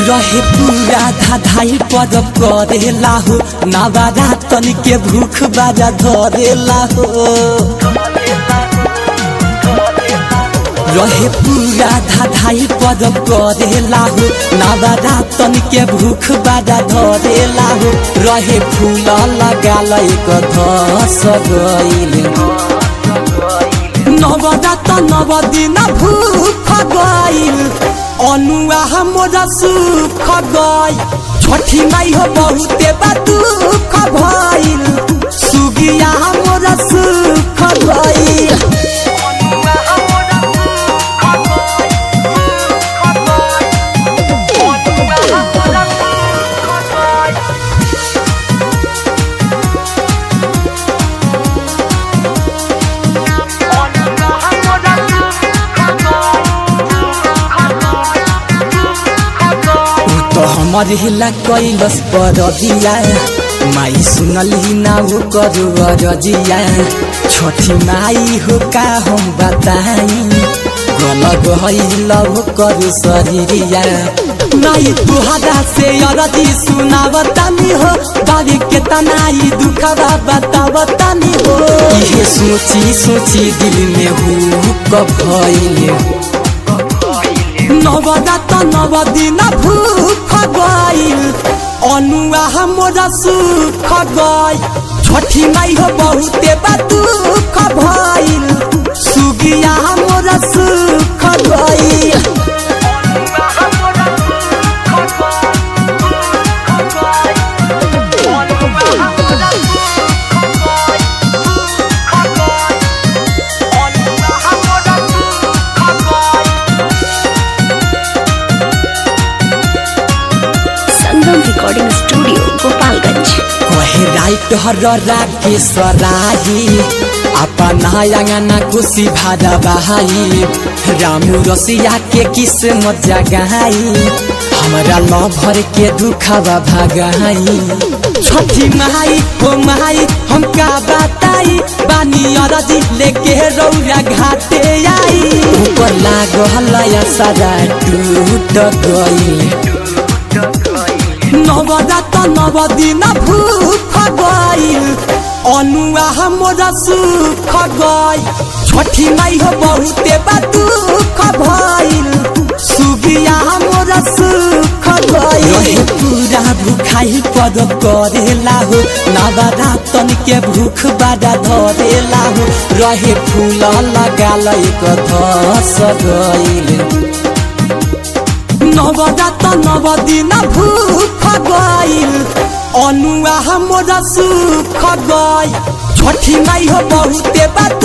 रहे पूरा धाधाई पद करेला हो नवारा तन के भूख बाजा धरेला हो रहे पूरा धाधाई पद करेला हो नवारा तन के भूख बाजा धरेला हो रहे फूल लगाल एक धस गइल नवदात नवदिन भूख गइल अनुआ हमरा सुख गइल छठी माई हो बहुते बा दुख भइल सुगिया हमरा सुख गइल तो हमर हिला कैलस पर दिया माई सुनली ना हो करू रजिया छठी माई हो का हम बताई गल गइल हो करू शरीरिया माई तुहरा से अरजी सुनावतानी हो बारी के तनाई दुखवा बतावतानी हो इहे सोची सोची दिल में हु कब भइले नवदात नवदिन भूख गइल अनुआ हमरा सुख गइल छठी माई हो बहुते बा दुख भइल सुगिया हमरा सुख गइल संगम रिकॉर्डिंग स्टूडियो गोपालगंज कहे राइट हर राके सराही अपन अंगना खुशी भादा बहाई रामू रसिया के किस्मत जगाई हमरा लभर के दुखवा भगाई छठी माई हो माई हम का बताई बानी अरजी लेके रौरा घाटे आई ऊपर लागल सारा टूट गई नवदात नवदिन भूख गइल अनुआ हमरा सुख गइल छठी माई हो बहुते बा दुख भइल सुगिया हमरा सुख गइल रहे पूरा भूखाई पद करेला हो नवरातन के भूख बाजा धरेला हो रहे फूल लगाल एक धस गइल नवदात नवदिन भूख गइल अनुआ हमरा सुख गइल छठी माई हो बहुते बा